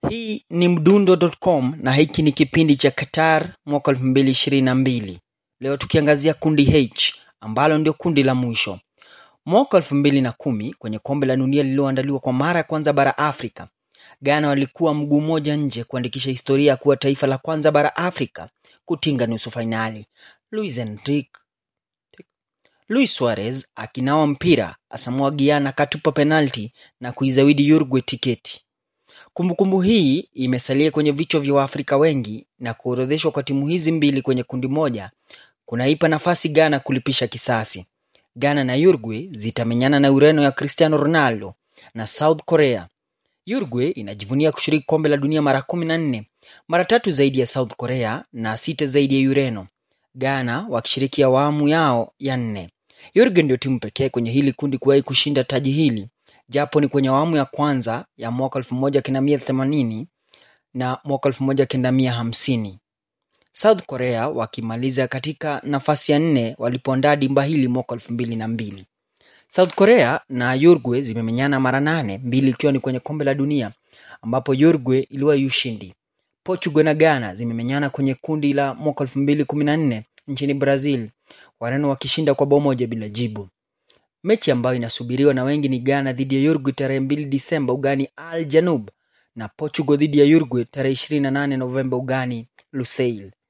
Hii ni mdundo.com na hiki ni kipindi cha Qatar mwaka 2022. Leo tukiangazia kundi H ambalo ndio kundi la mwisho. Mwaka 2010 kwenye kombe la dunia lililoandaliwa kwa mara ya kwanza bara Afrika, Ghana walikuwa mguu mmoja nje kuandikisha historia ya kuwa taifa la kwanza bara Afrika kutinga nusu fainali. Luis Enrique Luis Suarez akinawa mpira asamua Guyana akatupa penalti na kuizawidi Uruguay tiketi. Kumbukumbu hii imesalia kwenye vichwa vya Waafrika wengi na kuorodheshwa kwa timu hizi mbili kwenye kundi moja kunaipa nafasi Ghana kulipisha kisasi. Ghana na Uruguay zitamenyana na Ureno ya Cristiano Ronaldo na South Korea. Uruguay inajivunia kushiriki kombe la dunia mara kumi na nne, mara tatu zaidi ya South Korea na sita zaidi ya Ureno. Ghana wakishiriki awamu yao ya nne. Uruguay ndio timu pekee kwenye hili kundi kuwahi kushinda taji hili japo ni kwenye awamu ya kwanza ya mwaka 1980 na mwaka 1950. South Korea wakimaliza katika nafasi ya nne walipoandaa dimba hili mwaka 2002. South Korea na Uruguay zimemenyana mara nane, mbili ikiwa ni kwenye kombe la dunia ambapo Uruguay iliwahi ushindi. Portugal na Ghana zimemenyana kwenye kundi la mwaka 2014 nchini Brazil, Wareno wakishinda kwa bao moja bila jibu. Mechi ambayo inasubiriwa na wengi ni Ghana dhidi ya Uruguay tarehe 2 Disemba ugani Al Janub na Portugal dhidi ya Uruguay tarehe 28 Novemba ugani Lusail.